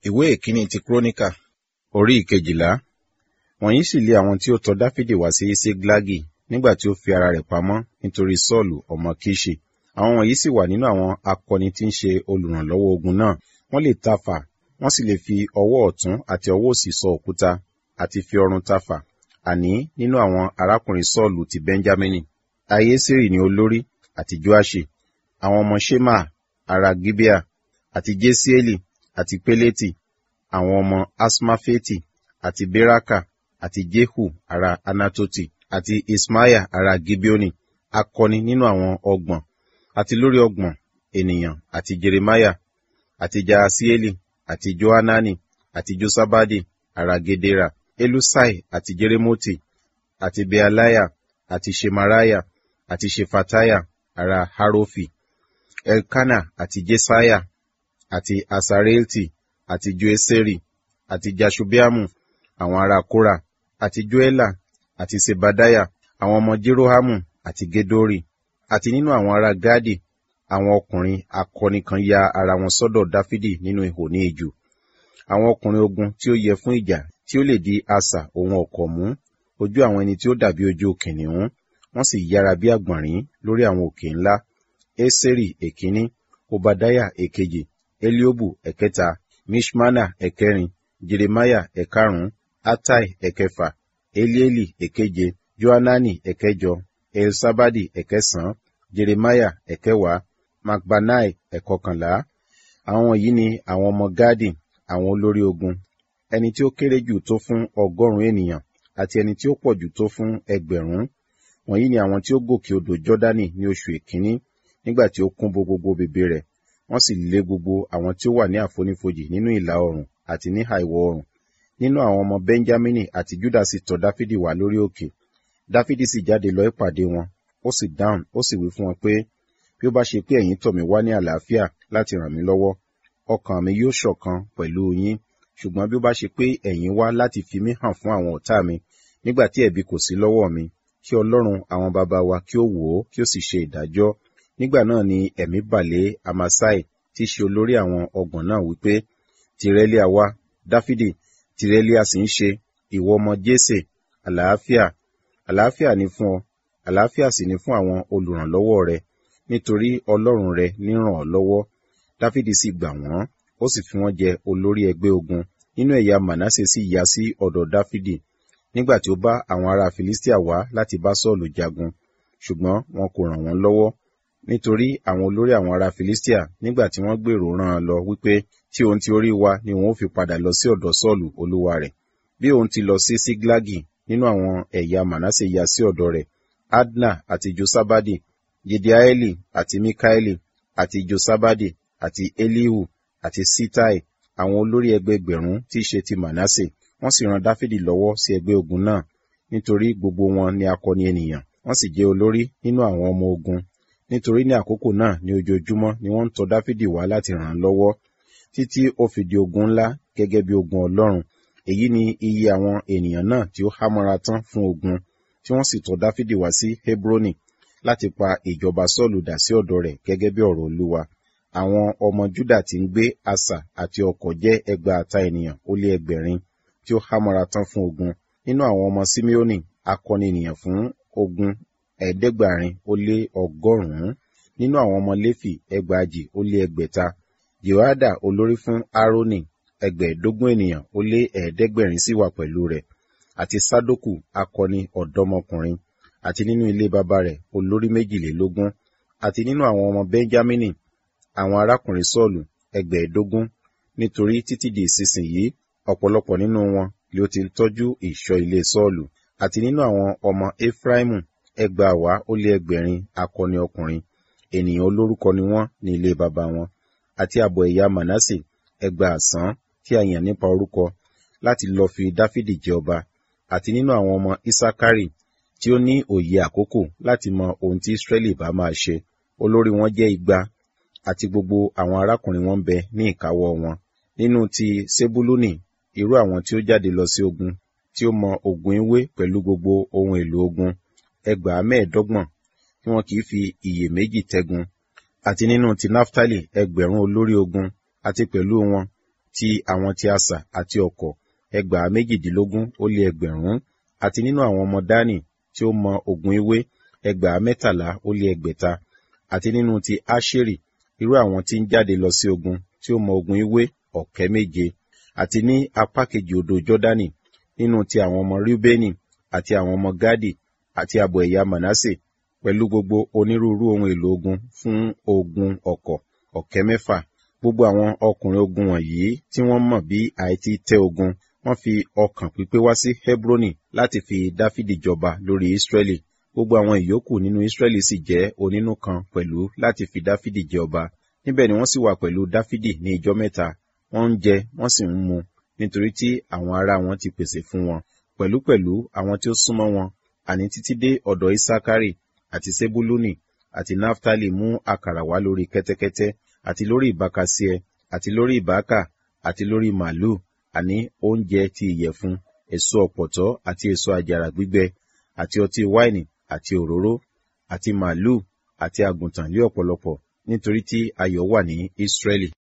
ìwé ìkíní ti kúrónìkà orí ìkejìlá wọ̀nyí sì lé àwọn tí ó tọ̀ dáfídì wá sí síglagi nígbà tí ó fi ara rẹ̀ pamọ́ nítorí sọ́ọ̀lù ọmọ kíṣì àwọn wọ̀nyí sì wà nínú àwọn akọni tí ń ṣe olùrànlọ́wọ́ ogun náà wọ́n lè tafà wọ́n sì lè fi ọwọ́ ọ̀tún àti ọwọ́ òsì sọ òkúta àti fi ọrùn tafà àní nínú àwọn arákùnrin sọ́ọ̀lù ti bẹ́ńjámínì ayésírì ni olórí àti joaṣi àwọn ọmọ shema ará gibea àti jesieli àti peleti àwọn ọmọ asmafeti àti beraka àti jehu ará anatoti àti ismaiah ará gibeoni akọni nínú àwọn ọgbọ̀n àti lórí ọgbọ̀n ènìyàn àti jeremiah àti jaasieli àti johanani àti josabadi ará gedera elusai àti jeremoti àti bealiah àti shemaraya àti shefataya ará harofi elkana àti jesaiah àti asareelti àti joeseri àti jashubiamu àwọn ará kora àti joela àti sebadaya àwọn ọmọ jerohamu àti gedori àti nínú àwọn ará gadi àwọn ọkùnrin akọni kan ya ara wọn sọ́dọ̀ dáfídì nínú ihò ní ijù àwọn ọkùnrin ogun tí ó yẹ fún ìjà tí ó lè di asà ohun ọ̀kọ̀ mú ojú àwọn ẹni tí ó dàbí ojú kìnìún wọ́n sì yára bí àgbọ̀nrín lórí àwọn òkè ńlá eseri èkíní obadaya èkejì eliobu ẹ̀kẹta mishmana ẹ̀kẹrin jeremaya ẹ̀karùn-ún atai ẹ̀kẹfà elieli ẹ̀keje johanani ẹ̀kẹjọ elsabadi ẹ̀kẹsàn-án jeremaya ẹ̀kẹwàá macbanai ẹ̀kọkànlá àwọn wọ̀nyí ni àwọn ọmọ gadi àwọn olórí ogun ẹni tí ó kéré jù tó fún ọgọ́rùn-ún ènìyàn àti ẹni tí ó pọ̀ jù tó fún ẹgbẹ̀rún wọ̀nyí ni àwọn tí ó gòkè odò jọ́dánì ní oṣù èkíní nígbà tí ó kún bo gbogbo bèbè rẹ̀ wọ́n sì lé gbogbo àwọn tí ó wà ní àfonífojì nínú ìlà oòrùn àti ní àìwọ̀ oòrùn nínú àwọn ọmọ benjamini àti juda sì tọ̀ dáfídì wá lórí òkè dáfídì sì jáde lọ ìpàdé wọn ó sì dáhùn ó sì wí fún wọn pé bí ó bá ṣe pé ẹ̀yin tọ̀ mí wá ní àlàáfíà láti ràn mí lọ́wọ́ ọkàn mi yóò ṣọ̀kan pẹ̀lú yín ṣùgbọ́n bí ó bá ṣe pé ẹ̀yin wá láti fi mí hàn fún àwọn ọ̀tá mi nígbà tí ẹ̀bi kò sí lọ́wọ́ mi kí ọlọ́run àwọn baba wa kí ó wò ó kí ó sì ṣe ìdájọ́ nígbà náà ni ẹ̀mí balẹ̀ amasai tí í ṣe olórí àwọn ọgbọ̀n náà wípé tìrẹ́líà wá dáfídì tìrẹ́líà sì ń ṣe ìwọ ọmọ jésè àlàáfíà àlàáfíà ni fún ọ àlàáfíà sì ni fún àwọn olùrànlọ́wọ́ rẹ nítorí ọlọ́run rẹ ní ràn ọ́ lọ́wọ́ dáfídì sì gbà wọ́n ó sì fi wọ́n jẹ olórí ẹgbẹ́ ogun nínú ẹ̀yà manasse sì yá sí ọ̀dọ̀ dáfídì nígbà tí ó bá àwọn ará filistia wá láti bá sọ́ọ̀lù jagun ṣùgbọ́n wọn kò ràn wọ́n lọ́wọ́ nítorí àwọn olórí àwọn ará filistia nígbà tí wọ́n gbèrò rán an lọ wípé tí òun ti orí wa ni òun ó fi padà lọ sí ọ̀dọ̀ sọ́ọ̀lù olúwa rẹ̀ bí òun ti lọ sí síglagi nínú àwọn ẹ̀yà manasse yá sí ọ̀dọ̀ rẹ̀ adna àti josabadi jediaeli àti mikaeli àti josabadi àti elihu àti sitai àwọn olórí ẹgbẹgbẹ̀rún tí í ṣe ti manasse wọ́n sì ran dáfídì lọ́wọ́ sí ẹgbẹ́ ogun náà nítorí gbogbo wọn ni akọni ènìyàn wọ́n sì jẹ́ olórí nínú àwọn ọmọ ogun nítorí ní àkókò náà ní ojoojúmọ́ ni wọ́n ń tọ̀ dáfídì wá láti ràn án lọ́wọ́ títí ó fi di ogun ńlá gẹ́gẹ́ bí ogun ọlọ́run èyí ni iye àwọn ènìyàn náà tí ó hámọ́ra tán fún ogun tí wọ́n sì tọ̀ dáfídì wá sí hebroni láti pa ìjọba sọ́ọ̀lù dà sí ọ̀dọ̀ rẹ̀ gẹ́gẹ́ bí ọ̀rọ̀ olúwa àwọn ọmọ júdà tí ń gbé asà àti ọkọ̀ jẹ́ ẹgbàáta ènìyàn ó lé ẹgbẹ̀rin tí ó hámọ́ra tán fún ogun nínú àwọn ọmọ simeoni akọni ènìyàn fún ogun ẹ̀ẹ́dẹ́gbàrin ó lé ọgọ́rùn-ún nínú àwọn ọmọ léfì ẹgbàajì ó lé ẹgbẹ̀ta jehoada olórí fún aaroni ẹgbẹ̀ẹ́dógún ènìyàn ó lé ẹ̀ẹ́dẹ́gbẹ̀rin sì wà pẹ̀lú rẹ̀ àti sadoku akọni ọ̀dọ́mọkùnrin àti nínú ilé baba rẹ̀ olórí méjìlélógún àti nínú àwọn ọmọ benjamini àwọn arákùnrin sọ́ọ̀lù ẹgbẹ̀ẹ́dógún nítorí títí di ìsinsìnyí ọ̀pọ̀lọpọ̀ nínú wọn ni ó ti ń tọ́jú ìṣọ́ ilé sọ́ọ̀lù àti nínú àwọn ọmọ efraimu ẹgbàáwá ó lé ẹgbẹ̀rin akọni ọkùnrin ènìyàn olórúkọ ni wọ́n ní ilé baba wọn àti àbọ̀ ẹ̀yà manasse ẹgbàásán tí a yàn nípa orúkọ láti lọ fi dáfídì jẹ ọba àti nínú àwọn ọmọ isakari tí ó ní òye àkókò láti mọ ohun tí israẹli bá máa ṣe olórí wọn jẹ́ igba àti gbogbo àwọn arákùnrin wọn bẹ ní ìkáwọ́ wọn nínú ti sebuluni irú àwọn tí ó jáde lọ sí ogun tí ó mọ ogun ewé pẹ̀lú gbogbo ohun èlò ogun ẹgbàá mẹ́ẹ̀ẹ́dọ́gbọ̀n tí wọn kì í fi iyèméjì tẹ́gun àti nínú ti naftali ẹgbẹ̀rún olórí ogun àti pẹ̀lú wọn ti àwọn ti asà àti ọ̀kọ̀ ẹgbàá méjìdínlógún ó lé ẹgbẹ̀rún àti nínú àwọn ọmọ dánì tí ó mọ ogun ewé ẹgbàá mẹ́tàlá ó lé ẹgbẹ̀ta àti nínú ti áṣérì irú àwọn tí ń jáde lọ sí ogun tí ó mọ ogun ewé ọ̀kẹ́ méje àti ní apá kejì odò jọ́dánì nínú ti àwọn ọmọ rúbẹ́nì àti àwọn ọmọ gádì àti àbọ̀ ẹ̀yà manasse pẹ̀lú gbogbo onírúurú ohun èlò ogun fún ogun ọ̀kọ̀ ọ̀kẹ́ mẹ́fà gbogbo àwọn ọkùnrin ogun wọ̀nyí tí wọ́n mọ̀ bí àìtí tẹ́ ogun wọ́n fi ọkàn pípé wá sí hebroni láti fi dáfídì jọba lórí israẹli gbogbo àwọn ìyókù nínú israẹli sì jẹ́ onínú kan pẹ̀lú láti fi dáfídì jẹ ọba níbẹ̀ ni wọ́n sì wà pẹ̀lú dáfídì ní ijọ́ mẹ́ta wọ́n ń jẹ wọ́n sì ń mu nítorí tí àwọn ará wọn ti pèsè fún wọn pẹ̀lúpẹ̀lú àwọn tí ó súnmọ́ wọn àní títí dé ọ̀dọ̀ isakari àti sebuluni àti naftali mú àkàrà wá lórí kẹ́tẹ́kẹ́tẹ́ àti lórí ìbákasíẹ àti lórí ìbákà àti lórí màálù àní oúnjẹ ti ìyẹ̀fun èso ọ̀pọ̀tọ́ àti èso àjàrà gbígbẹ àti ọtí wáìnì àti òróró àti màálù àti àgùntàn lé ọ̀pọ̀lọpọ̀ nítorí tí ayọ̀ wà ní Ísírẹ́lì.